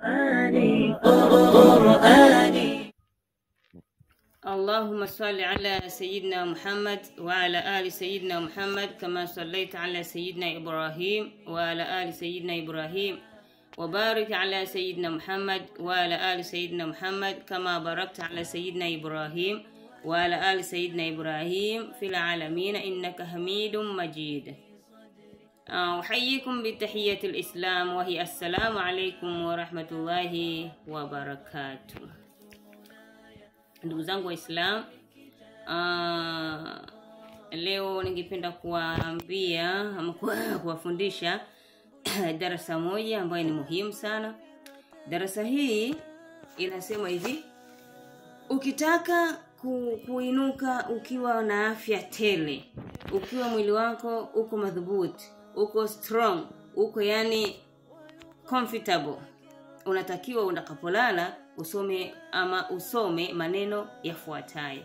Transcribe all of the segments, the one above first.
قرآني قرآني اللهم صل على سيدنا محمد وعلى آل سيدنا محمد كما صليت على سيدنا إبراهيم وعلى آل سيدنا إبراهيم وبارك على سيدنا محمد وعلى آل سيدنا محمد كما باركت على سيدنا إبراهيم وعلى آل سيدنا إبراهيم في العالمين إنك حميد مجيد آه، أحييكم بتحية الإسلام وهي السلام عليكم ورحمة الله وبركاته ndugu zangu Waislamu, uh, leo ningependa kuwaambia ama kuwa- kuwafundisha darasa moja ambayo ni muhimu sana. Darasa hii inasema hivi: ukitaka ku, kuinuka ukiwa na afya tele, ukiwa mwili wako uko madhubuti, uko strong, uko yani comfortable unatakiwa unakapolala usome ama usome maneno yafuatayo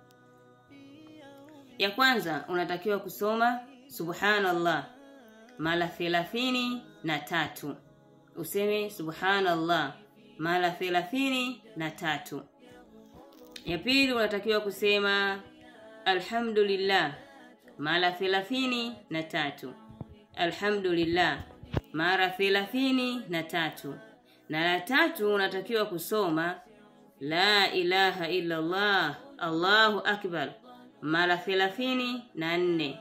ya kwanza unatakiwa kusoma subhanallah mara thelathini na tatu useme subhanallah mara thelathini na tatu ya pili unatakiwa kusema alhamdulillah mara thelathini na tatu alhamdulillah mara thelathini na tatu na la tatu unatakiwa kusoma la ilaha illa Allah Allahu akbar mara thelathini na nne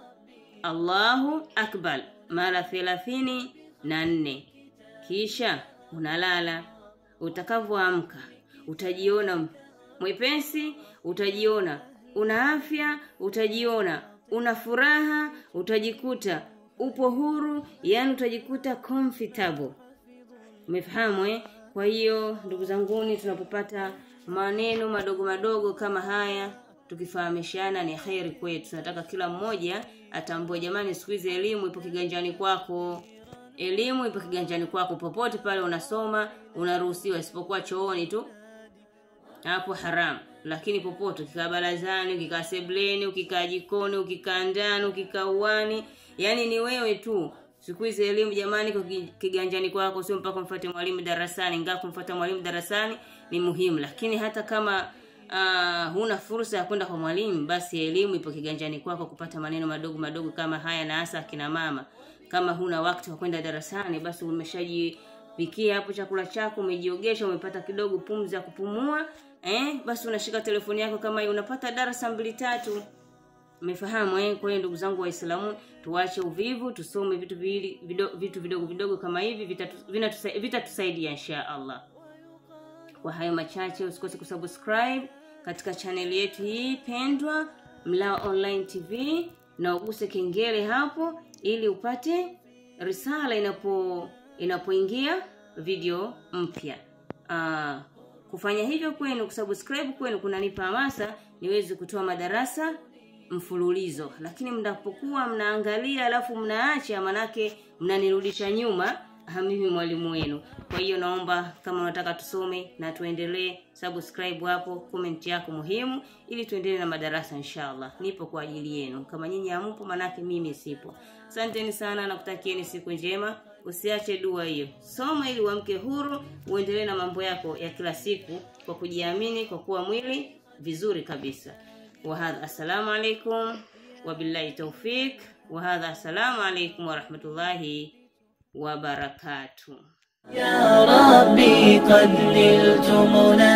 Allahu akbar mara thelathini na nne kisha unalala utakavyoamka utajiona mwepesi utajiona una afya utajiona una furaha utajikuta upo huru yani utajikuta comfortable umefahamu eh? kwa hiyo ndugu zanguni tunapopata maneno madogo madogo kama haya tukifahamishana ni kheri kwetu tunataka kila mmoja atambue jamani siku hizi elimu ipo kiganjani kwako elimu ipo kiganjani kwako popote pale unasoma unaruhusiwa isipokuwa chooni tu hapo haramu lakini popote ukikaa barazani ukikaa sebleni ukikaa jikoni ukikaa ndani ukikaa uwani yani ni wewe tu siku hizi elimu jamani iko ki- kiganjani kwako sio mpaka mfuate mwalimu darasani ingawa kumfuata mwalimu darasani ni muhimu lakini hata kama uh, huna fursa ya kwenda kwa mwalimu basi elimu ipo kiganjani kwako kupata maneno madogo madogo kama haya na hasa akina mama kama huna wakati wa kwenda darasani basi umeshajipikia hapo chakula chako umejiogesha umepata kidogo pumzi ya kupumua eh basi unashika telefoni yako kama hiyo unapata darasa mbili tatu Umefahamu eh? Kwa hiyo ndugu zangu Waislamu, tuache uvivu, tusome vitu viwili vido, vitu vidogo vidogo kama hivi vitatu- vinatusa- vitatusaidia insha Allah. Kwa hayo machache, usikose kusubscribe katika chaneli yetu hii pendwa Mlao Online TV na uguse kengele hapo ili upate risala inapo inapoingia video mpya. Ah, kufanya hivyo kwenu, kusubscribe kwenu kunanipa hamasa niweze kutoa madarasa mfululizo lakini mnapokuwa mnaangalia alafu mnaacha manake mnanirudisha nyuma ah, mimi mwalimu wenu kwa hiyo naomba kama unataka tusome na tuendelee subscribe hapo comment yako muhimu ili tuendelee na madarasa inshallah nipo kwa ajili yenu kama nyinyi hamupo manake mimi sipo asanteni sana na kutakieni siku njema usiache dua hiyo soma ili uamke huru uendelee na mambo yako ya kila siku kwa kujiamini kwa kuwa mwili vizuri kabisa وهذا السلام عليكم وبالله توفيق وهذا السلام عليكم ورحمة الله وبركاته يا ربي قد نلت منى